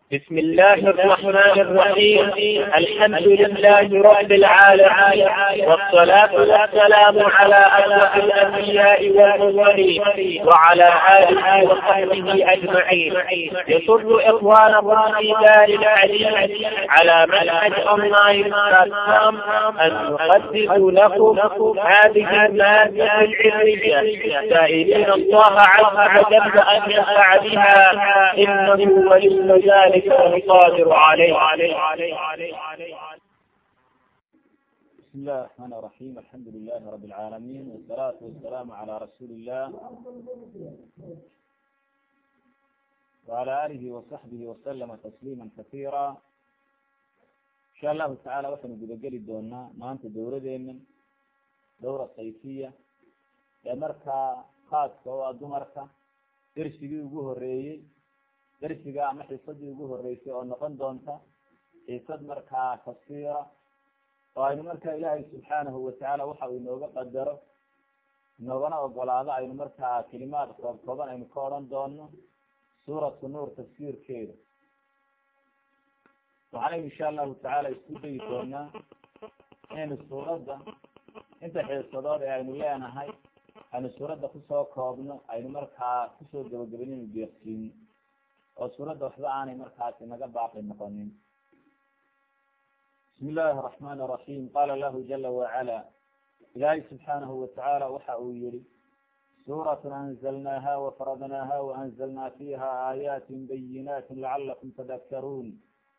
بسم الله الرحمن الرحيم الحمد لله رب العالمين والصلاة والسلام على أشرف الأنبياء والمرسلين وعلى آله وصحبه أجمعين يسر إخوانكم في دار الحديث على منهج أونلاين بلاتفورم أن نقدم لكم هذه المادة العلمية سائلين الله عز وجل أن ينفع بها إنه ولي ذلك القادر عليه بسم الله الرحمن الرحيم الحمد لله رب العالمين والصلاة والسلام على رسول الله وعلى آله وصحبه وسلم تسليما كثيرا إن شاء الله تعالى waxaynu gudageli doonaa maanta dowladeena dowra sayfiya ee markaa khaaska oo ah dumarka dersigii ugu horeeyey dersiga ama xiisadii ugu horeysay oo noqon doonta xiisad markaa tafsiira oo aynu markaa ilaahay subxaanahu watacaala waxa uu inooga qadaro inoogana ogolaado aynu markaa kelimaad koob kooban aynu ka odhan doono suuratu nuur tafsiirkeeda waxaanaynu insha allahu tacaala isku dayi doonaa inaynu suuradda inta xiisadood ee aynu leenahay aynu suuradda kusoo koobno aynu markaa kusoo gabagabin inu deeqsiino oo suuradda waxba aanay markaasi naga baaqi noqonin bismi illaahi araxmaan araxiim qaala lahu jala wacala ilaahay subxaanahu watacaala waxa uu yihi suuratun anzalnaaha wafaradnaaha waanzalnaa fiiha aayaatin bayinaatin lacalakum tadakkaruun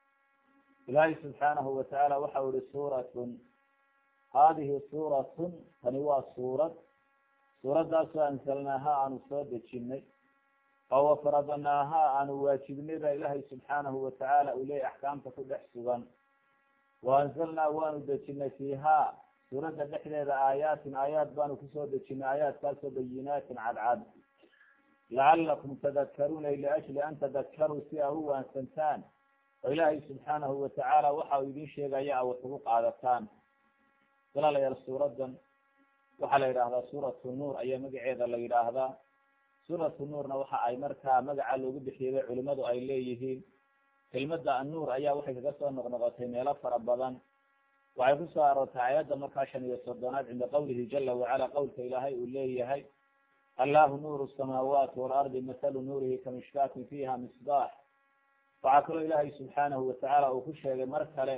ilaahay subxaanahu watacaala waxa uu yihi suuratun haadihi suuratun tani waa suurad suuraddaasoo anzalnaaha aanu soo dejinay oo wafaradnaaha aanu waajibnay baa ilaahay subxaanahu watacaala uu leeyay axkaamta ku dhex sugan wa anzalnaa waanu dejinay fiihaa suuradda dhexdeeda aayaatin aayaad baanu kusoo dejinay aayaadkaasoo bayinaatin cadcad lacalakum tadakkaruuna liajli an tadakkaruu si a u waansantaan oo ilaahay subxaanahu watacaala waxa uu idin sheegaya a wax ugu qaadataan walaalayaal suuraddan waxaa la yidhaahdaa suuratu nuur ayaa magaceeda la yidhaahdaa suuratu nuurna waxa ay markaa magaca loogu bixiyay culimadu ay leeyihiin kelmadda annuur ayaa waxay kaga soo noqnoqotay meelo fara badan waxay kusoo aroortay aayadda markaa shan iyo soddonaad cinda qawlihi jala wacala qowlka ilaahay uu leeyahay allahu nuuru samaawaati waalardi mathalu nuurihi kamishkaatin fiiha misbaax waxaa kaloo ilaahay subxaanahu watacaala uu ku sheegay mar kale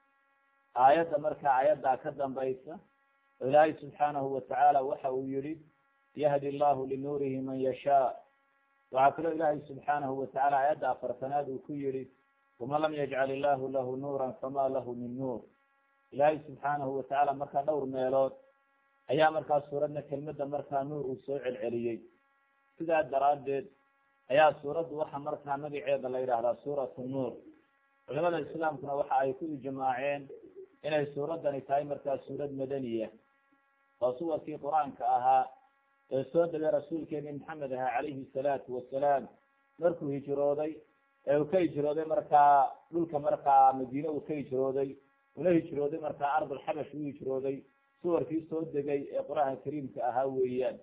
aayadda markaa aayaddaa ka dambaysa oo ilaahay subxaanahu watacaala waxa uu yihi yahdi allahu linuurihi man yashaa waxaa kaloo ilaahay subxaanahu watacaala aayadda afartanaad uu ku yihi waman lam yajcal illahu lahu nuuran fama lahu min nuur ilaahay subxaanahu watacaala markaa dhowr meelood ayaa markaa suuradna kelmadda markaa nuur uu soo celceliyey sidaa daraaddeed ayaa suuraddu waxa markaa magaceeda la yidhaahdaa suuratu nuur culimada islaamkuna waxa ay ku ijmaaceen inay suuraddani tahay markaa suurad madaniya oo suwarkii qur-aanka ahaa ee soo degay rasuulkeeni maxamed ahaa calayhi salaatu wasalaam markuu hijrooday ee uu ka hijrooday markaa dhulka markaa madiine uu ka hijrooday una hijrooday markaa ardulxabash uu hijrooday suwarkii soo degay ee qur-aanka kariimka ahaa weeyaan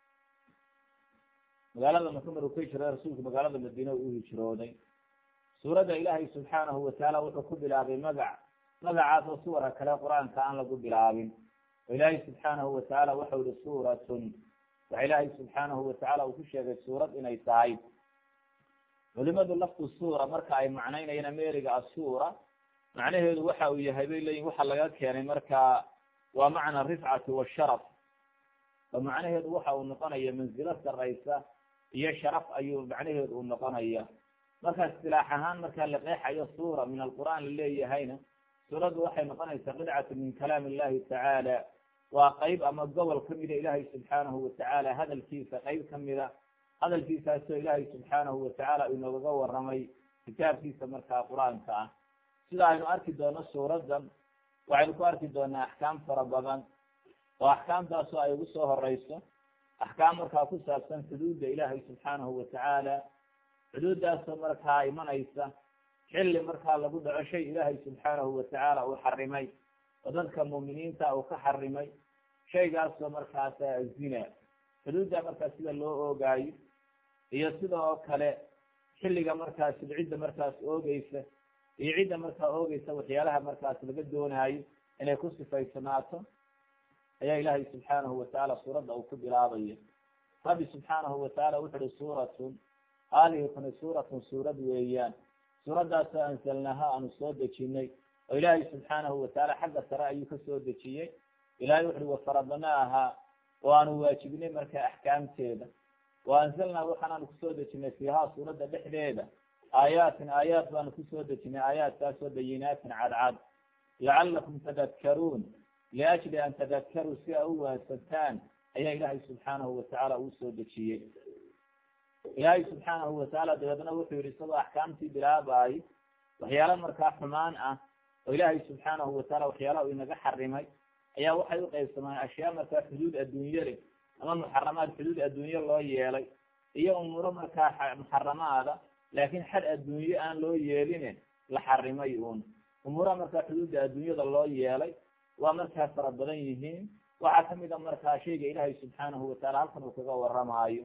magaalada maka maruu ka hijrooday rasuulku magaalada madiine uu hijrooday suuradda ilaahay subxaanahu watacaala wuxuu ku bilaabay magac magacaas oo suwarka kale qur-aanka aan lagu bilaabin oo ilaahay subxaanahu watacaala waxau yihi suuratun waxa ilaahay subxaanahu watacaala uu ku sheegay suurad inay tahay culimadu laftu suura marka ay macnaynayaan ameriga asuura macnaheedu waxa uu yahay bay leeyihin waxa laga keenay markaa waa macna rifcati washaraf oo macnaheedu waxa uu noqonaya manzilo saraysa iyo sharaf ayuu macnaheedu uu noqonaya marka istilaax ahaan markaa la qeexayo suura min alqur'aan la leeyahayna suuraddu waxay noqonaysaa qidcatu min kalaam illahi tacaala waa qeyb ama gobol kamida ilaahay subxaanahu watacaala hadalkiisa qeyb kamida hadalkiisaasoo ilaahay subxaanahu watacaala inoogaga waramay kitaabkiisa markaa qur-aanka ah sida aynu arki doono suuraddan waxaynu ku arki doonaa axkaam fara badan oo axkaamtaasoo ay ugu soo horeyso axkaam markaa ku saabsan xuduudda ilaahay subxaanahu watacaala xuduuddaasoo markaa imanaysa xilli markaa lagu dhaco shay ilaahay subxaanahu watacaala uu xarimay oo dadka muuminiinta uu ka xarimay shaygaasoo markaas zina xuduudda markaa sida loo oogaayo iyo sida oo kale xilliga markaas cidda markaas oogeysa iyo cidda markaa oogeysa waxyaalaha markaas laga doonaayo inay ku sifaysanaato ayaa ilaahay subxaanahu watacaala suuradda uu ku bilaabaya rabbi subxaanahu watacaala wuxu uhi suuratun haadihi tani suuratun suurad weeyaan suuraddaasoo ansalnaha aanu soo dejinay oo ilaahay subxaanahu watacaala xagga sare ayuu ka soo dejiyey ilahay wuxu uhi wafaradnaaha oo aanu waajibinay markaa axkaamteeda wa anzalnaa waxaanaanu kusoo dejinay fiihaa suuradda dhexdeeda aayaatin aayaat baanu kusoo dejinay aayaadkaasoo bayinaatin cadcad lacalakum tadakkaruun liajli an tadakkaruu si a u waansantaan ayaa ilaahay subxaanahu watacaala uu soo dejiyey ilaahay subxaanahu watacaala dabeedna wuxuu yihi isagoo axkaamtii bilaabaay waxyaala markaa xumaan ah oo ilaahay subxaanahu wataala waxyaalaha uu inaga xarimay ayaa waxay u qaybsamaan ashyaa markaa xuduud adduunye leh ama muxaramaad xuduud adduunye loo yeelay iyo umuuro markaa muxaramaada laakiin xad adduunye aan loo yeeline la xarimay uun umuuraha markaa xuduudda adduunyada loo yeelay waa markaa fara badan yihiin waxaa kamid a markaa shayga ilaahay subxaanahu wataala halkan uu kaga waramaayo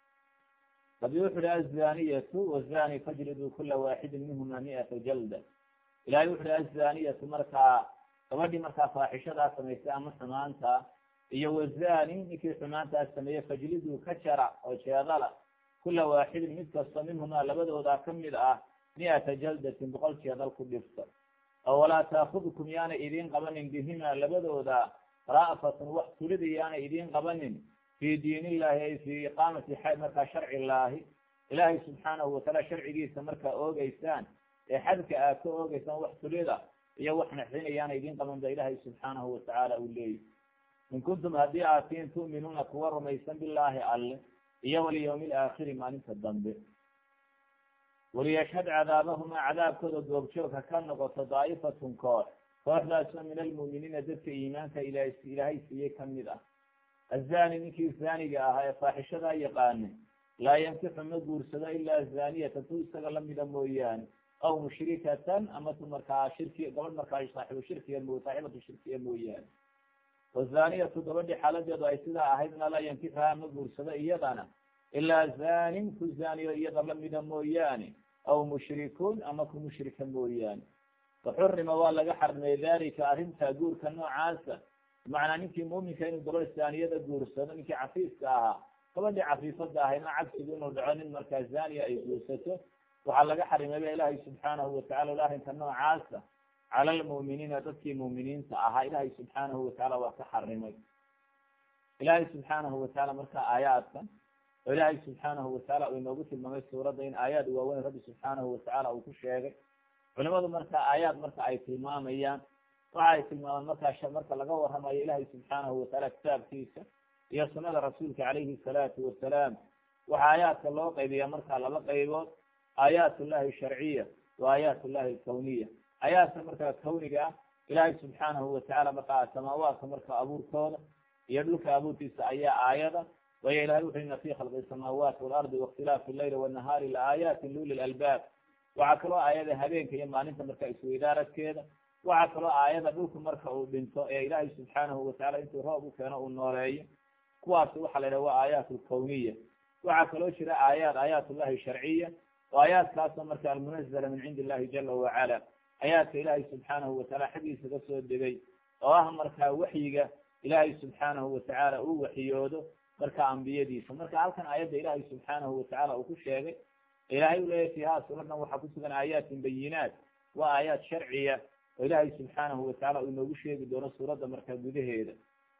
rabi wuxu uhi azaniyatu wazani fajriduu kula waaxidin minhuma mi'ata jalda ilahay wuxu uhi azaniyatu markaa gabadhii markaa faaxishadaa samaysay ama xumaanta iyo wazani ninkii xumaantaa sameeyey fajliduu ka jara oo jeedala kula waaxidin mid kasta minhumaa labadoodaa kamid ah mi'ata jaldatin boqol jeedal ku dhifta oo walaa taakudkum yaana idiin qabanin bihimaa labadooda ra'fatun wax tulida yaana idiin qabanin fi diin illahi ay fi iqaamati markaa sharci illaahi ilaahay subxaanahu wataala sharcigiisa markaa oogeysaan ee xadka aad ka oogeysaan wax tulida iyo wax naxdin yaana idiin qaban ba ilaahay subxaanahu watacaala uu leeyahy in kuntum haddii aad tiin tu'minuuna kuwa rumaysan bilaahi alle iyo walyawmi alaakhiri maalinta dambe waliyashhad cadaabahumaa cadaabkooda goobjoogka ka noqoto daa'ifatun koox kooxdaasoo min almu'miniina dadka iimaanka ilaah ilaahay siiyey kamid ah azani ninkii zaaniga ahaa ee faaxishadaa yaqaana laa yankixu ma guursado ilaa zaniyatan tu isaga lamida mooyaane aw mushrikatan ama tu markaa shirki gabadh markaa saaxibu shirkiga mo saaxibatu shirkiga mooyaane wazaniyatu gabadhii xaaladeedu ay sidaa ahaydna laa yankixuhaa ma guursado iyadana ilaa zanin ku zaniyo iyada lamida mooyaane aw mushrikun ama ku mushrika mooyaane faxurima waa laga xarmay dalika arrinta guurka noocaasa bimacnaa ninkii muuminka inuu gabadh zaaniyada guursado ninkii cafiifka ahaa gabadhii cafiifada ahaydna cabsigu inuu dhaco nin markaa zaniya ay guursato waxaa laga xarimay ba ilaahay subxaanahu watacala arrinka noocaasa cala almu'miniina dadkii mu'miniinta ahaa ilaahay subxaanahu watacaala waa ka xarimay ilaahay subxaanahu watacaala marka aayaadkan oo ilaahay subxaanahu watacaala uu inoogu tilmaamay suuradda in aayaad waaweyn rabbi subxaanahu watacaala uu ku sheegay culimadu marka aayaad marka ay tilmaamayaan waxa ay tilmaamaan markaa marka laga waramayo ilaahay subxaanahu watacaala kitaabkiisa iyo sunada rasuulka calayhi salaatu wasalaam waxaa aayaadka loo qaybiyaa markaa laba qaybood aayaat ullahi sharciya wa aayaat ullahi alkawniya aayaadka markaa kawniga ah ilaahay subxaanahu watacaala markaa samaawaadka marka abuurkooda iyo dhulka abuurkiisa ayaa aayada wayo ilahay wuxu ina fi khalqi samaawaati waalardi waاkhtilaafi leyli wanahaari laaayaati luli lalbaab waxaa kaloo aayada habeenka iyo maalinta marka isweydaaradkeeda waxaa kaloo aayada dhulku marka uu dhinto ee ilaahay subxaanahu watacala intuu roob u keeno uu nooleeyo kuwaasi waxaa la yidhaha waa aayaat alkawniya waxaa kaloo jira aayaat aayaat ullahi sharciya oo aayaadkaasoo marka almunazala min cindi illahi jala wacala aayaadka ilaahay subxaanahu watacaala xaggiisa ka soo degay oo ah markaa waxyiga ilaahay subxaanahu watacaala uu waxyoodo marka ambiyadiisa marka halkan aayadda ilaahay subxaanahu watacaala uu ku sheegay ilahay u leeyahy fiiha suuradan waxaa ku sugan aayaatin bayinaat waa aayaat sharciya oo ilaahay subxaanahu watacaala uu inoogu sheegi doono suuradda markaa gudaheeda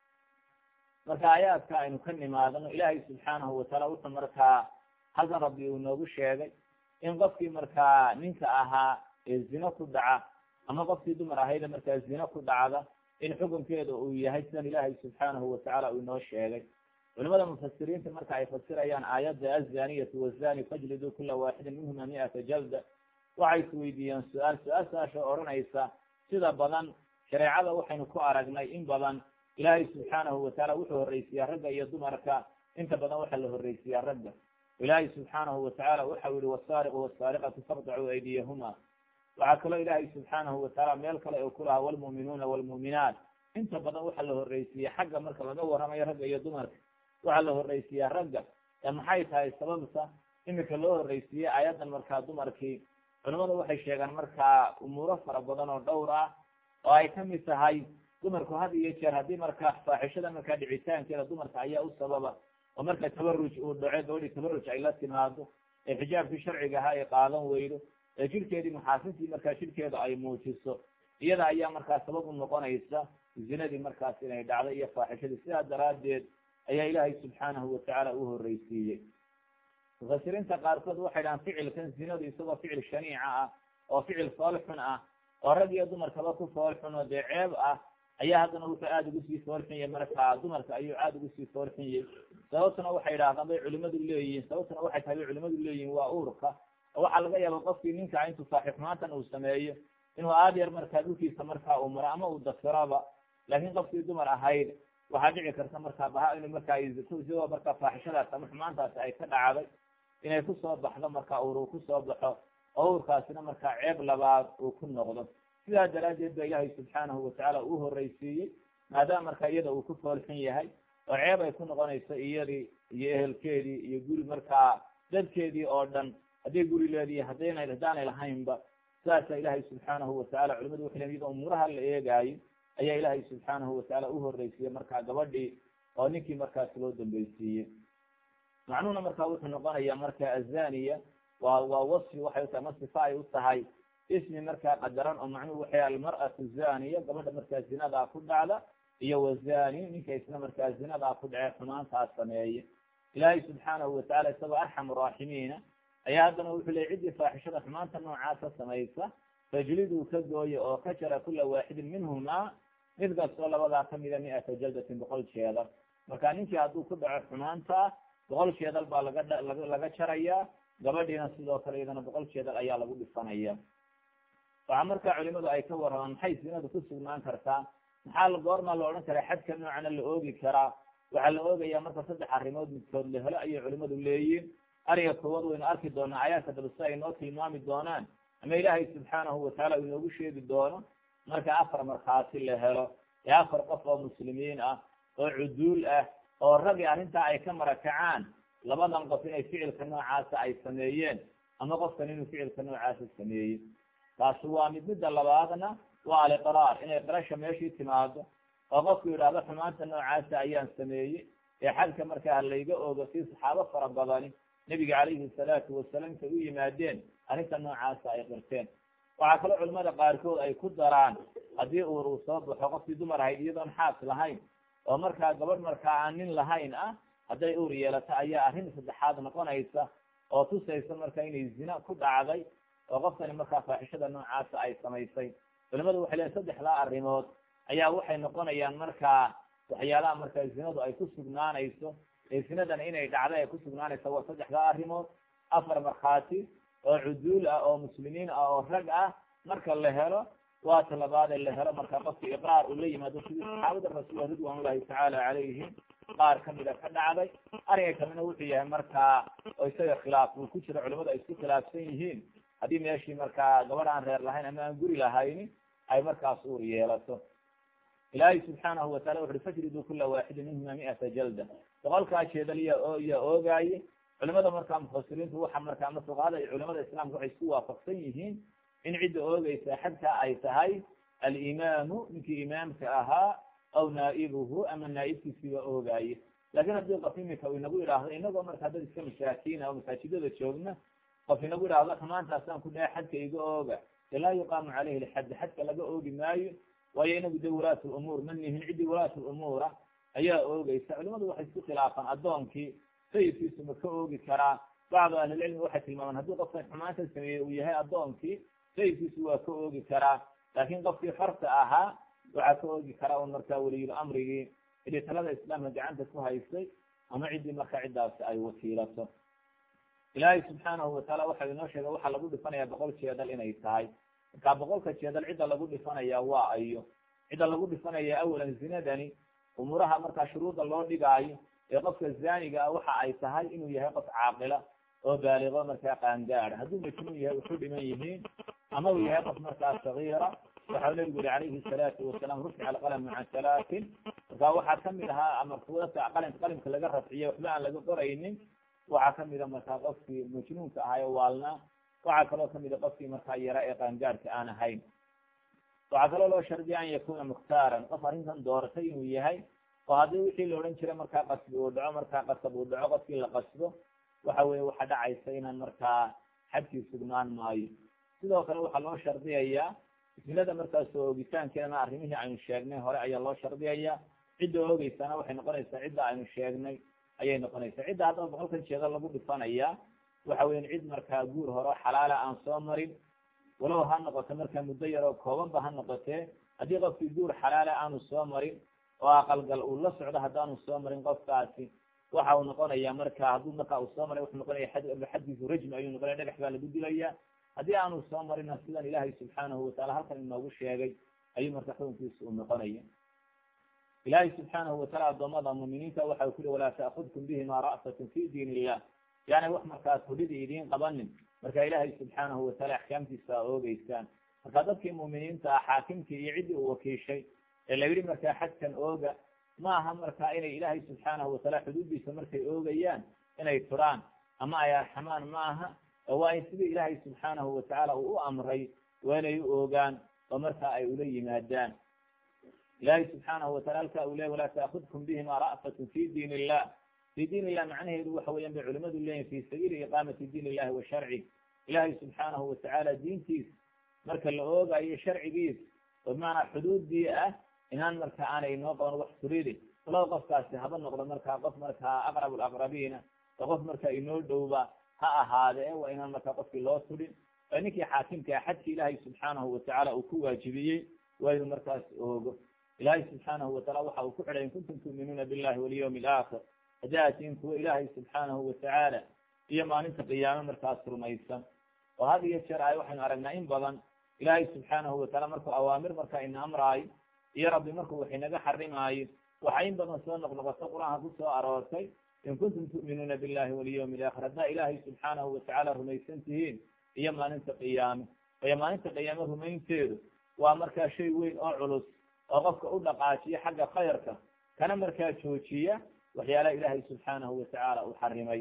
marka aayaadka aynu ka nimaadano ilaahay subxaanahu watacaala wuxuu markaa halkan rabbi uu inoogu sheegay in qofkii markaa ninka ahaa ee zino ku dhaca ama qofkii dumar ahayda markaa zino ku dhacda in xukunkeeda uu yahay sidan ilaahay subxaanahu watacaala uu inoo sheegay culimada mufasiriinta marka ay fasirayaan aayadda azaniyatu wazani fajlidu kula waaxidin minhuma mi'ata jalda waxay isweydiiyeen su-aal su-aashaasoo odhanaysa sida badan shareecada waxaynu ku aragnay in badan ilaahay subxaanahu watacaala wuxuu horreysiyaa ragga iyo dumarka inta badan waxaa la horreysiyaa ragga ilaahay subxaanahu watacaala waxau yihi wasaariqu wasaariqatu faqdacuu aydiyahuma waxaa kaloo ilaahay subxaanahu watacaala meel kale oo kulahaa walmu'minuuna walmu'minaat inta badan waxaa la horreysiiyey xagga marka laga waramayo ragga iyo dumarka waxaa la horreysiyaa ragga ee maxay tahay sababta imika loo horreysiiyey aayaddan markaa dumarkii culimadu waxay sheegaan markaa umuuro fara badan oo dhowr ah oo ay kamid tahay dumarku had iyo jeer haddii markaa faaxishada markaa dhicitaankeeda dumarka ayaa u sababa oo marka tabaruj uu dhaco gabadhii tabaruj ay la timaado ee xijaabkii sharciga ahaa ay qaadan weydo ee jirkeedii maxaasintii markaa jirkeeda ay muujiso iyada ayaa markaa sabab u noqonaysa zinadii markaas inay dhacdo iyo faaxishadii sidaa daraaddeed ayaa ilaahay subxaanahu watacaala u horreysiiyey mufasiriinta qaarkood waxay dhahaan ficilkan zinadu isagoo ficil shaniica ah oo ficil foolxun ah oo rag iyo dumarkaba ku foolxun oo dee ceeb ah ayaa haddana wuxuu aada ugu sii foolxun yahay markaa dumarka ayuu aada ugu sii foolxun yahay sababtuna waxay idhahdaan bay culimadu leeyihiin sababtuna waxay tahay bay culimadu leeyihiin waa uurka oo waxaa laga yaaba qofkii ninka intuu saaxiibmaantan uu sameeyo inuu aada yar markaa dhulkiisa markaa uu maro ama uu dafiroba laakiin qofkii dumar ahayd waxaa dhici karta markaa baha in markaa isagoo markaa faaxishadaas ama xumaantaasi ay ka dhacday inay kusoo baxdo markaa uur uu kusoo baxo oo uurkaasina markaa ceeb labaad uu ku noqdo sidaa daraaddeed ba ilaahay subxaanahu watacaala uu horreysiiyey maadaama markaa iyada uu ku foolxun yahay oo ceeb ay ku noqonayso iyadii iyo ehelkeedii iyo guri markaa dadkeedii oo dhan hadday guri leedihi haddayna haddaanay lahaynba sidaasa ilaahay subxaanahu watacaala culimadu waxay leeyiin iyadoo umuuraha la eegaayo ayaa ilaahay subxaanahu watacaala u horreysiiyey markaa gabadhii oo ninkii markaas loo dambeysiiyey macnuhuna markaa wuxuu noqonayaa marka azaniya waa waa wasfi waxay utahay ma sifa ay u tahay ismi markaa qadaran oo macnuhu waxay almar'atu zaniya gabadha markaa zinadaa ku dhacda iyo wazani ninka isna markaa zinadaa ku dhace xumaantaas sameeye ilaahay subxaanahu watacaala isagoo arxam raaximiina ayaa haddana wuxuu leey ciddii faaxishada xumaanta noocaasa samaysa fajliduu ka gooye oo ka jara kula waaxidin minhumaa mid kastoo labadaa kamida mi-ata jaldatin boqol jeedal marka ninkii hadduu ku dhaco xumaanta boqol jeedal baa laga laga jarayaa gabadhiina sidoo kale iyadana boqol jeedal ayaa lagu dhifanaya waxaa markaa culimadu ay ka warramaan maxay zinadu ku sugnaan kartaa maxaa la goormaa la odhan karaa xadka noocana la oogi karaa waxaa la oogayaa marka saddex arrimood midkood la helo ayay culimadu leeyihin ariga koowaad waynu arki doonaa aayaadka daba si ay noo tilmaami doonaan ama ilaahay subxaanahu watacaala uu inoogu sheegi doono marka afar markhaati la helo ee afar qof oo muslimiin ah oo cuduul ah oo ragii arrintaa ay ka marakacaan labadan qof inay ficilka noocaasa ay sameeyeen ama qofkan inuu ficilka noocaasa sameeyey taasi waa mid midda labaadna waa aliqraar inay qirasha meeshii timaado oo qofku yidhaahdo xumaanta noocaasa ayaan sameeyey ee xadka markaa layga ogo si saxaabo fara badani nebiga calayhi salaatu wasalaam intay u yimaadeen arrinta noocaasa ay qirteen waxaa kaloo culimada qaarkood ay ku daraan haddii uur uu soo baxo qofkii dumar ahayd iyadoon xaas lahayn oo markaa gabadh markaa aan nin lahayn ah hadday uur yeelato ayaa arrin saddexaad noqonaysa oo tusaysa marka inay zina ku dhacday oo qoftani markaa faaxishada noocaasa ay samaysay culimadu waxay leeyiin saddexdaa arrimood ayaa waxay noqonayaan markaa waxyaalaha markaa zinadu ay ku sugnaanayso ee zinadan inay dhacday ay ku sugnaanayso waa saddexdaa arrimood afar markhaati oo cuduul ah oo muslimiin ah oo rag ah marka la helo waa talabaadee la helo marka qofki iqraar uu la yimaado sidii saxaabada rasuul ridwan ullahi tacaala calayhim qaar kamida ka dhacday ariga kamina wuxuu yahay markaa oo isaga khilaaf uu ku jiro culimadu ay isku khilaafsan yihiin haddii meeshii markaa gabadh aan reer lahayn ama aan guri lahayni ay markaas uur yeelato ilaahay subxaanahu watacala wuxuui fajriduu kula waaxidin minhuma mi-ata jalda boqolkaa jeedal iya iya oogaaye culimada markaa mufasiriintu waxa markaa ama fuqahada iyo culimada islaamka waxay isku waafaqsan yihiin in cidda oogeysa xadkaa ay tahay alimaamu ninkii imaamka ahaa aw naa'ibuhu ama naa'ibkiisiiba oogaaye laakin haddii qof imika uu inagu idhaahdo inagoo markaa dad iska masaakiin oo masaajidada joogna qof inagu idhaahdo xumaantaasaan ku dhahay xadka iga ooga de laa yuqaamu caleyhi lxaddi xadka laga oogi maayo waayo inagu de walaat lumuur ma nihin ciddii walaat lumuura ayaa oogeysa culimadu waxay isku khilaafaan addoonkii sayidkiisu ma ka oogi karaa bacdu ahlilcilmi waxay tilmaamaan haddii qofkan xumaanta sameeyey uu yahay addoonkii sayidkiisu waa ka oogi karaa laakin qofkii xorta ahaa waxaa ka oogi karaa un markaa weliyul amrigii cidii talada islaamka gacanta ku haysay ama ciddii markaa ciddaasi ay wakiilato ilaahay subxaanahu watacaala waxa inoo sheegay waxaa lagu dhifanayaa boqol jeedal inay tahay markaa boqolka jeedal cidda lagu dhifanaya waa ayo cidda lagu dhifanaya awalan zinadani umuuraha markaa shuruudda loo dhigaayo ee qofka zaaniga ah waxa ay tahay inuu yahay qof caaqila oo baaligo markaa qaangaada hadduu majnuun yahay wuxuu dhiman yihiin ama uu yahay qof markaa sagiira waxau nabigu yihi calayhi salaatu wasalaam rufica alqalamu can salaatin markaa waxaa kamid ahaa ama kuwata qalinka qalimka laga rafciye waxba aan laga qoraynin waxaa kamida markaa qofkii majnuunka ahayo waalnaa waxaa kaloo kamida qofkii markaa yara ee qaangaadhka aan ahayn waxaa kaloo loo shardiya an yakuna mukhtaaran qof arrintan dooratay inuu yahay oo haddii wixii la odhan jiray markaa qasbi uu dhaco markaa qasab uu dhaco qofkii la qasbo waxa weye waxaa dhacaysa inaan markaa xadkii sugnaan maayo sidoo kale waxaa loo shardiyayaa isnada markaas oo oogitaankeedana arrimihii aynu sheegnay hore ayaa loo shardiyayaa cidda oogeysana waxay noqonaysaa cidda aynu sheegnay ayay noqonaysaa cidda haddaba boqolkan jeeda lagu dhifanayaa waxa weyan cid markaa guur hore xalaala aan soo marin walow ha noqoto markaa muddo yaroo koobanba ha noqotee haddii qofkii guur xalaala aanu soo marin oo aqalgal uu la socdo haddaanu soo marin qofkaasi waxa uu noqonaya marka hadduu markaa uu soo maray wuxuu noqonaya xaddiisu rajmi ayuu noqonaya dhagax baa lagu dilaya haddii aanu soo marina sidan ilaahay subxaanahu wataala halkan inoogu sheegay ayuu marka xukunkiisa uu noqonaya ilaahay subxaanahu wataala addoommada muuminiinta waxa ku ui walaa ta'kudkum bihima ra'satun fi diin illah yani wax markaas hudhida idiin qabanin marka ilaahay subxaanahu wataala axkaamtiisa a oogeysaan marka dadkii muuminiinta ah xaakimkii iyo ciddii uu wakiishay ee la yidhi markaa xadkan ooga ma aha marka inay ilaahay subxaanahu wataala xuduuddiisa markay oogayaan inay turaan ama ay arxamaan ma aha oo waa in sidii ilaahay subxaanahu watacaala uu u amray waa inay u oogaan oo marka ay ula yimaadaan ilahay subxaanahu watala halka uu ley walaa taakudkum bihima ra'fatun fi diin illah fi diin illah macnaheedu waxa weyan bay culimadu leeyihin fi sabiili iqaamati diin illahi wa sharci ilahay subxaanahu watacaala diintiis marka la oogayo sharcigiis oo bimacnaa xuduudii ah inaan marka aanay inoo qaban wax turidi walow qofkaasi haba noqdo markaa qof markaa aqrab alaqrabiina oo qof marka inoo dhowba ha ahaade waa inaan markaa qofkii loo tudhin oo ninkii xaakimka ah xadkii ilaahay subxaanahu watacaala uu ku waajibiyey waa inuu markaas oogo ilaahay subxaanahu wataala waxa uu ku xidhay in kuntum tu'minuuna billahi walyawmi alaakhir haddii aad tihiin kuwa ilaahay subxaanahu watacaala iyo maalinta qiyaame markaas rumaysan oo had iyo jeer ay waxaynu aragnaa in badan ilaahay subxaanahu wataala markuu awaamir marka ina amraayo iyo rabbi markuu wax inaga xarimaayo waxaa in badan soo noqnoqoto qur-aanka ku soo aroortay in kuntum tu'minuuna billahi walyawmi alaakhir haddaa ilaahay subxaanahu watacaala rumaysan tihiin iyo maalinta qiyaame iyo maalinta qiyaame rumaynteedu waa markaa shay weyn oo culus oo qofka u dhaqaajiya xagga khayrka kana markaa joojiya waxyaalaha ilaahay subxaanahu watacaala uu xarimay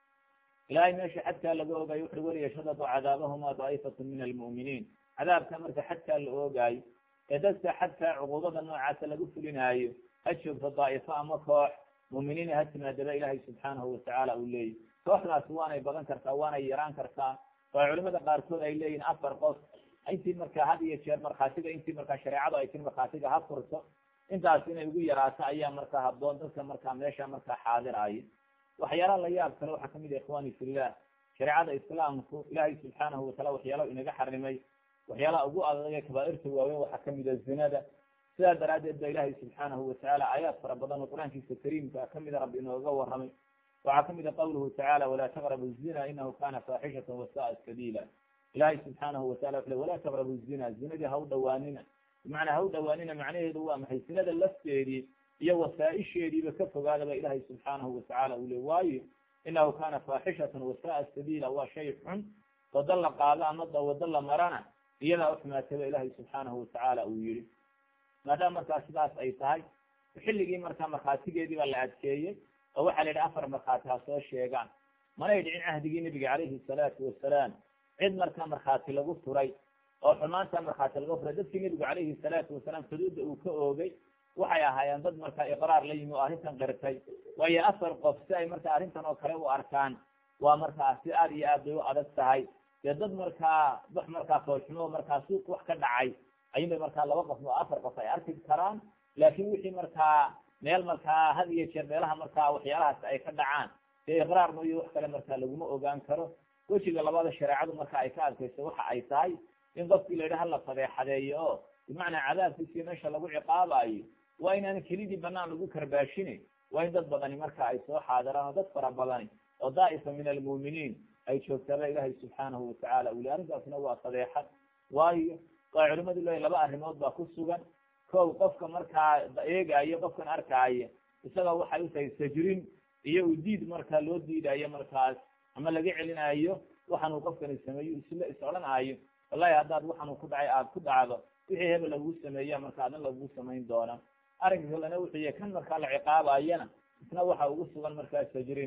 ilahay meesha xadkaa laga ogaayo wuxu waliyashhadadu cadaabahuma daa'ifatun min almu'miniin cadaabka marka xadkaa la oogaayo ee dadka xadkaa cuquubada noocaasa lagu fulinaayo ha joogto daa'ifo ama koox mu'miniina ha timaadaba ilaahay subxaanahu watacaala uu leeyahy kooxdaasi waanay badan kartaa waanay yaraan kartaa oo culimada qaarkood ay leeyihin afar qof intii markaa had iyo jeer markhaatiga intii markaa shareecadu ay tir markhaatiga ha furto intaas inay ugu yaraato ayaa markaa habboon dadka markaa meesha markaa xaadiraayo waxyaalaha la yaab kale waxaa kamid ah ikhwani fillah shareecada islaamku ilaahay subxaanahu wataala waxyaalaha inaga xarimay waxyaalaha ugu adag ee kabaairta waaweyn waxaa kamid a zinada sidaa daraaddeed ba ilaahay subxaanahu watacaala aayaad fara badan oo qur-aankiisa kariimka kamida rabbi inooga warramay waxaa kamid a qawluhu tacala walaa taqrabu zina inahu kana faaxishatan wasa'a sabiila ilahay subxaanahu watala wuxu le walaa taqrabu zina zinadii ha u dhawaanina bimacnaa ha u dhawaanina macnaheedu waa maxay zinada lafteedii iyo wasaaisheediiba ka fogaadaba ilahay subxaanahu watacaala uu le waayo inahu kana faaxishatan wasa'a sabiila waa shay xun wado la qaado ama wado la marana iyadaa uxumaataba ilahay subxaanahu watacaala uu yihi maadaama markaa sidaas ay tahay xilligii markaa markhaatigeedii baa la adkeeyey oo waxaa la yidhi afar markhaati ha soo sheegaan manay dhicin cahdigii nebiga calayhi salaatu wasalaam cid markaa markhaati lagu furay oo xumaanta markhaati laga furay dadkii nebigu calayhi salaatu wasalaam xuduudda uu ka oogay waxay ahaayeen dad markaa iqraar la yimi oo arrintan qirtay waayo afar qof si ay markaa arrintan oo kale u arkaan waa markaa si aad iyo aad bay u adag tahay dee dad markaa wax markaa foolxumo markaa suuq wax ka dhacay ayunbay markaa laba qof oo afar qof ay arki karaan laakin wixii markaa meel markaa had iyo jeer meelaha markaa waxyaalahaas ay ka dhacaan dee iqraar mooyo wax kale markaa laguma ogaan karo wejiga labada shareecadu marka ay ka adkayso waxa ay tahay in qofkii la yidhi hala fadeexadeeyo oo bimacnaa cadaabkiisii meesha lagu ciqaabayo waa inaan kelidii banaan lagu karbaashine waa in dad badani marka ay soo xaadiraan oo dad fara badani oo daa'ifa min almu'miniin ay joogtaaba ilaahay subxaanahu watacaala uli arrintaasna waa fadeexad waayo waa culimadu leeyihin laba arrimood baa ku sugan kow qofka markaa eegaayo qofkan arkaayo isaga waxay utahay sajrin iyo udiid markaa loo diidayo markaas ama laga celinayo waxaan uu qofkani sameeyo isla is odhanaayo wallahi haddaad waxaan uu ku dhacay aada ku dhacdo wixii hebel laguu sameeya marka adin lagu samayn doona arrinka kalena wuxuu yahay kan markaa la ciqaabayana isna waxa ugu sugan markaa sajrin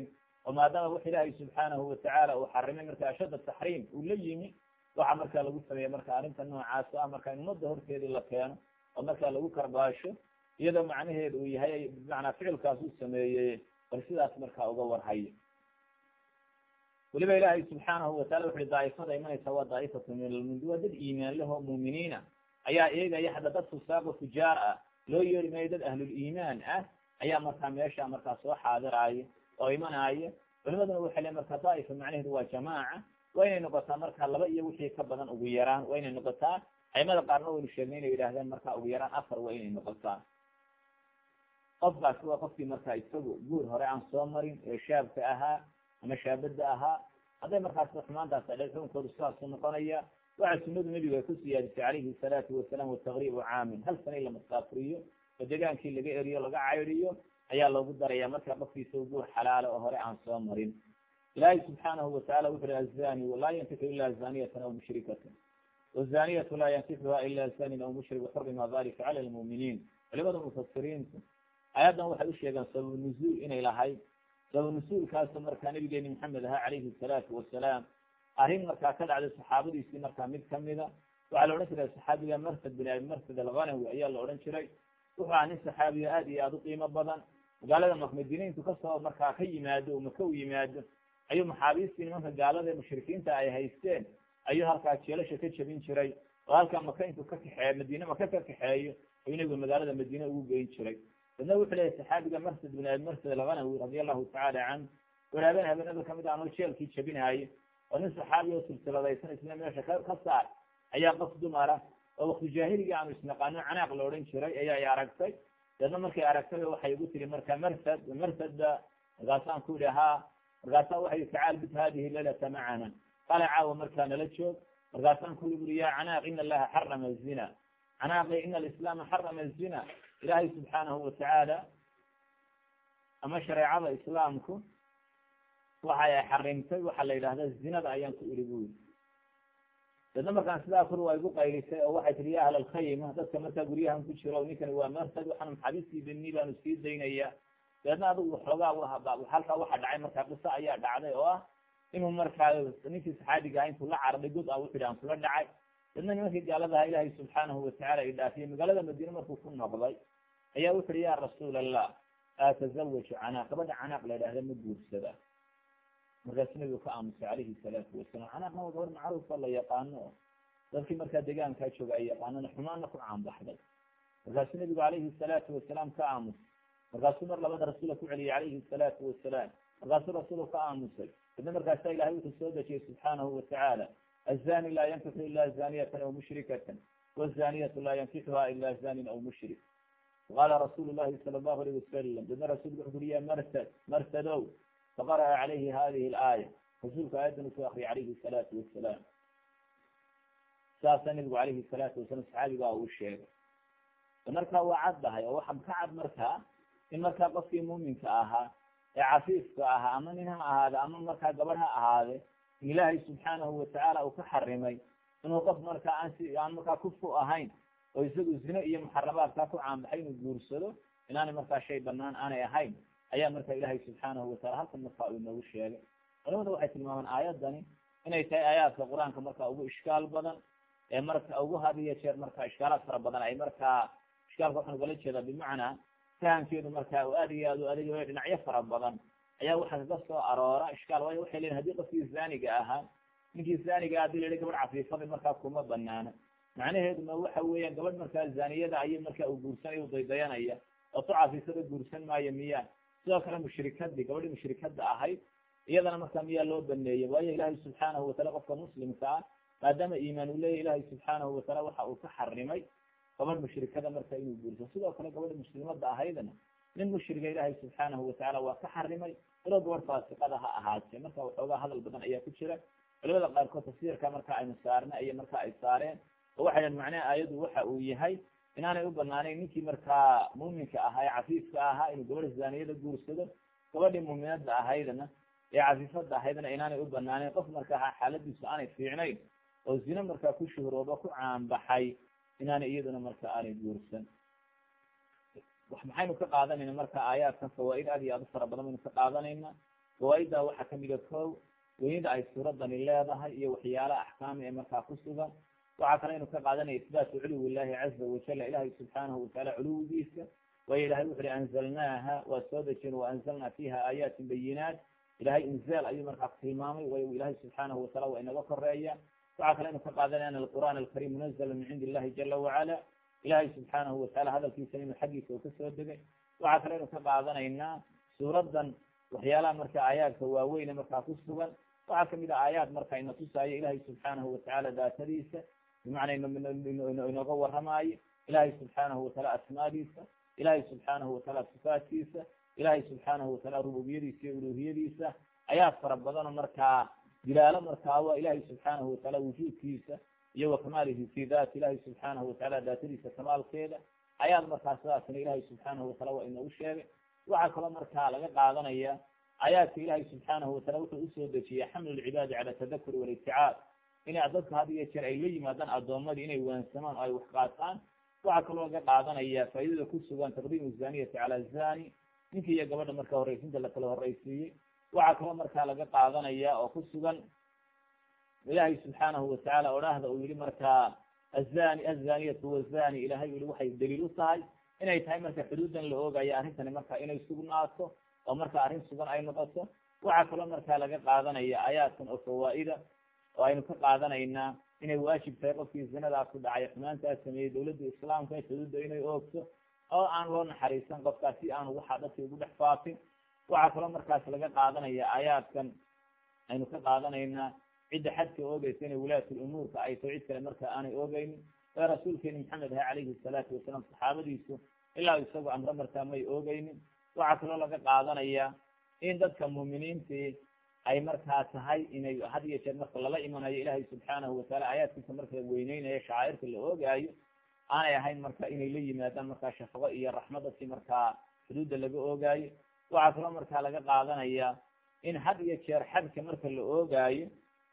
oo maadaama wax ilaahay subxaanahu watacaala uu xarimay marka ashadda taxriim uu la yimi waxa markaa lagu sameeyey marka arrinta noocaas ah marka in ummadda horteedii la keeno oo markaa lagu karbaasho iyadoo macnaheedu uu yahay bimacnaa ficilkaas uu sameeyey bal sidaas markaa uga warhayo weliba ilaahay subxaanahu watacala wuxuui daa'ifada imanaysa waa daa'ifatu min almundi waa dad iimaan leh oo muuminiina ayaa eegaya hadda dad fusaaq oo fujaar ah loo yeeri maayo dad ahluliimaan ah ayaa markaa meesha markaa soo xaadiraayo oo imanaayo culimaduna waxay le marka daa'ifa macnaheedu waa jamaaca waa inay noqotaa marka laba iyo wixii ka badan ugu yaraan waa inay noqotaa aimada qaarna waynu sheegnay inay yidhahdeen marka ugu yaraan afar waa inay noqotaa qofkaasi waa qofkii markaa isagu guur hore aan soo marin ee shaabka ahaa ama shaabada ahaa hadday markaas xumaantaas adhe xukunkoodu sidaasu noqonaya waxa sunadu nebigu ay ku siyaadisay calayhi salaatu wasalaam wataqriibu caamin hal sana in la masaafuriyo oo degaankii laga eriyo laga caydiyo ayaa loogu daraya marka qofkiisa guur xalaala oo hore aan soo marin ilaahay subxaanahu watacala wuxu uhi azani laa yankixu ila zaniyatan aw mushrikatan wazaniyatu laa yankixuha ila zanin aw mushrik waxurima dalika cala lmuuminiin culimada mufasiriintu aayaddan waxay u sheegeen sababu nuzuul inay lahayd sababu nusuulkaasu markaa nabigeeni maxamed ahaa calayhi salaatu wasalaam arrin markaa ka dhacday saxaabadiisii markaa mid kamida waxaa la odhan jiray saxaabiga marsad bin abi marsad alghanawi ayaa la odhan jiray wuxuu aha nin saxaabiya aad iyo aada u qiimo badan magaalada makmadiiniintu kasoo markaa ka yimaado maka u yimaado ayuu maxaabiistii nimanka gaalada ee mushrikiinta ay haysteen ayuu halkaa jeelasha ka jebin jiray oo halkaa maka intuu ka kaxeeyo madiine maka ka kaxeeyo ayuu nabigu magaalada madiine ugu geyn jiray dadna wuxuu leeyahy saxaabiga marsad bin abi marsad alghanawi radia allahu tacaala canhu waraabeen habeenada kamid anoo jeelkii jebinaayo oo nin saxaabi oo silsiladaysan isna meesha ka ka saar ayaa qof dumara oo wakti jaahiligi aanu isnaqaano canaaq la odhan jiray ayaa i aragtay deedna markay aragtay waxay igu tiri marka marsad marsadba markaasaan ku ihi haa markaasaa waxay tacaal bid hadihi laylata macana qala caawa markaa nala joog markaasaan ku uri ya canaaq ina allaha xarama zina canaaqi ina alislaama xarama zina ilaahay subxaanahu watacaala ama shareecada islaamku waxa ay xarimtay waxaa la yidhahda zinada ayaan ku iri bu yiri dadna markaan sidaa kur waa igu qaylisay oo waxay tihi ya ahl alkhayma dadka markaa guryahan ku jiro ninkani waa marsad waxaan maxabiistii beni baanu sii daynaya deedna adigu waxoogaa halkaa waxa dhacay markaa qiso ayaa dhacday oo ah inuu markaa ninkii saxaabiga ah intuu la carday god a wuxu ihi aan kula dhacay deedna nimankii gaaladaha ilaahay subxaanahu watacala i dhaafiyey magaalada madiine markuu ku noqday ayaa wuxu uhi ya rasuul allah atazawaju canaaq gabadha canaaq la idhahda ma guursada markaasu nabigu ka aamusay calayhi salaatu wasalaam canaaqna waa gabar macruufa la yaqaano o dadkii markaa deegaankaa jooga ay yaqaanana xumaanna ku caanbaxday markaasuu nabigu calayhi salaatu wasalaam ka aamusay markaasuu mar labada rasuula ku celiyey calayhi salaatu wasalaam markaasuu rasuulu ka aamusay dadna markaasa ilahay wuxuu soo dejiyey subxaanahu watacaala azani laa yankixu ila zaniyatan aw mushrikatan wazaniyatu laa yankixuha ila zanin aw mushrik qala rasuulu llahi sala allahu alayh wasalam dadna rasulku wuxu uri ya marsad marsadow faqara'a calayhi hadihi alaaya rasuulka aayaddan usoo akriyay calayhi salaatu wasalaam saasaa nabigu calayhi salaatu wasalaam saxaabigaa uu sheegay markaa waa caddahay oo waxaa ka cad markaa in markaa qofkii muuminka ahaa ee cafiifka ahaa ama nin ha ahaade ama markaa gabadh ha ahaade in ilaahay subxaanahu watacaala uu ka xarimay inuu qof markaa aan si aan markaa kufu ahayn oo isagu zine iyo muxarabaadkaa ku caanbaxay inuu guursado inaanay markaa shay banaan aanay ahayn ayaa marka ilaahay subxaanahu watacala halkan markaa uu inoogu sheegay culamada waxay tilmaamaan aayadani inay tahay aayaadka qur-aanka markaa ugu ishkaal badan ee marka ugu hadiyo jeer markaa ishkaalaad fara badan ay markaa ishkaalka waxaan ugala jeedaa bimacnaa fahamkeedu markaa aad iyo aad u adag dhinacyo fara badan ayaa waxaa kaga soo aroora ishkaal waayo waxay leeyihin hadii qofkii zaaniga ahaa ninkii zaaniga hadii la yihi gabadh cafiifada markaa kuma banaana macnaheeduna waxa weeyaan gabadh markaa zaaniyada ayay markaa uu guursanaya u daydayanaya oo tu cafiifada guursan maayo miyaa sidoo kale mushrikadii gabadhii mushrikada ahayd iyadana markaa miyaa loo baneeyey waayo ilaahay subxaanahu wataala qofka muslimka ah maadaama iimaan uu leeyahy ilaahay subxaanahu wataala waxa uu ka xarimay gabadh mushrikada marka inuu guurso sidoo kale gabadha muslimada ahaydna nin mushriga ilaahay subxaanahu watacaala waa ka xarimay ilo gabadh faasiqada ha ahaatee marka waxoogaa hadal badan ayaa ku jira culimada qaarkood tafsiirka marka aynu saarna iyo marka ay saareen oo waxay dhahen macnaha aayadu waxa uu yahay inaanay u banaanayn ninkii markaa muuminka ahaa ee cafiifka ahaa inuu gabadha zaaniyada guursado gabadhii muuminada ahaydna ee cafiifada ahaydna inaanay u banaaneyn qof markaa xaaladiisu aanay fiicnayn oo zine markaa ku shuhrooba ku caanbaxay inaanay iyaduna marka aanay guursan maxaynu ka qaadanayna marka aayaadkan fawaaid aad iyo aad u fara badan baynu ka qaadanayna fawaaida waxaa kamida ko weynida ay suuradani leedahay iyo waxyaalaha axkaami ee markaa ku sugan waxaa kale inu ka qaadanaya isbaatu culuwi illahi caza wajala ilahay subxaanahu watacaala culuwigiisa waayo ilahay wuxu uhi anzalnaaha waa soo dejin waanzalna fiha aayaatin bayinaat ilahay inzaal ayuu markaa tilmaamay way ilahay subxaanahu wataala waa inaga koreeya waxaa kale inu ka qaadanaya an alqur'aan alkarim munazala min cindi illahi jala wacala ilahay subxaanahu wataala hadalkiisa inuu xaggiisa uu kasoo degay waxaa kale inu ka qaadanaynaa suuradan waxyaalaha marka aayaadka waaweyne markaa ku sugan waxaa kamid a aayaad marka ina tusaayo ilahay subxaanahu watacaala daatadiisa bimacnaa inooga waramaayo ilahay subxaanahu wataala asmaadiisa ilahay subxaanahu wataala sifaatkiisa ilahay subxaanahu wataala rububiyadiisa iyo uluhiyadiisa ayaad fara badano markaa dilaalo markaa waa ilahay subxaanahu wataala wujuudkiisa iyo wakamaalihi fi dat ilahay subxaanahu wataala daatadiisa kamaalkeeda ayaad markaa sidaasna ilahay subxaanahu wataala waa inoogu sheegay waxaa kaloo markaa laga qaadanaya aayaadka ilahay subxaanahu wataala wuxuu usoo dejiyay xamlu lcibaadi cala tadakuri waliticaad inay dadka had iyo jeer ay la yimaadaan addoomadii inay waansamaan oo ay wax qaataan waxaa kaloo laga qaadanaya faaidada ku sugan taqdiimu zaniyati cala zani ninka iyo gabadha marka horreysinta lakala horreysiiyey waxaa kaloo markaa laga qaadanaya oo ku sugan ilahay subxaanahu watacaala odhaahda uu yihi markaa azani azaniyatu wazani ilahay yihi waxay daliil u tahay inay tahay marka xuduudan la oogayo arrintani marka inay sugnaato oo marka arrin sugan ay noqoto waxaa kaloo markaa laga qaadanaya aayaadkan oo fawaa-ida oo aynu ka qaadanaynaa inay waajib tahay qofkii zinadaas ku dhacay xumaantaas sameeyey dawladda islaamka xuduudda inay oogto oo aan loo naxariisan qofkaas si aanu waxaa dadka ugu dhex faafin waxaa kaloo markaas laga qaadanaya aayaadkan aynu ka qaadanaynaa cidda xadka oogeysa inay wilaayatul umuurka ay taho cid kale marka aanay oogeynin ee rasuulkeeni maxamed aha calayhi salaatu wasalaam saxaabadiisu ilaa isagoo amre markaa may oogeynin waxaa kaloo laga qaadanaya in dadka muuminiintii ay markaa tahay inay had iyo jeer marka lala imanayo ilaahay subxaanahu wataala aayaadkiisa marka weyneynayo shacairka la oogaayo aanay ahayn marka inay la yimaadaan markaa shafaqo iyo raxmad dadkii markaa xuduudda laga oogaayo waxaa kaloo markaa laga qaadanaya in had iyo jeer xadka marka la oogaayo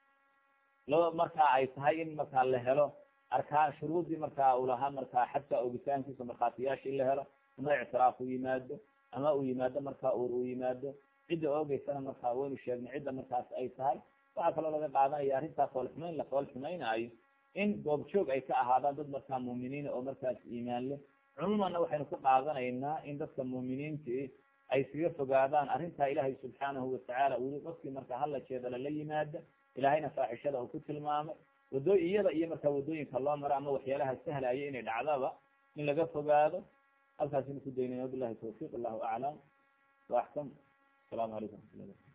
loo markaa ay tahay in markaa la helo arkaan shuruudii markaa uu lahaa markaa xadka oogitaankiisa markhaatiyaasha in la helo ama ictiraaf uu yimaado ama uu yimaado markaa uur uu yimaado cidda oogeysana markaa waynu sheegnay cidda markaas ay tahay waxaa kaloo laga qaadanaya arrintaa foolxumayn la fool xumaynaayo in goobjoog ay ka ahaadaan dad markaa muuminiina oo markaas iimaan leh cumuumanna waxaynu ka qaadanaynaa in dadka muuminiintii ay iskaga fogaadaan arrintaa ilaahay subxaanahu watacaala weli qofkii markaa hala jeedala la yimaada ilaahayna faaxishada uu ku tilmaamay wadoo iyada iyo markaa wadooyinka loo maro ama waxyaalaha sahlaya inay dhacdaba in laga fogaado halkaasinu ku daynay wabilahi tawfiiq allahu aclam wa axkam السلام عليكم ورحمة الله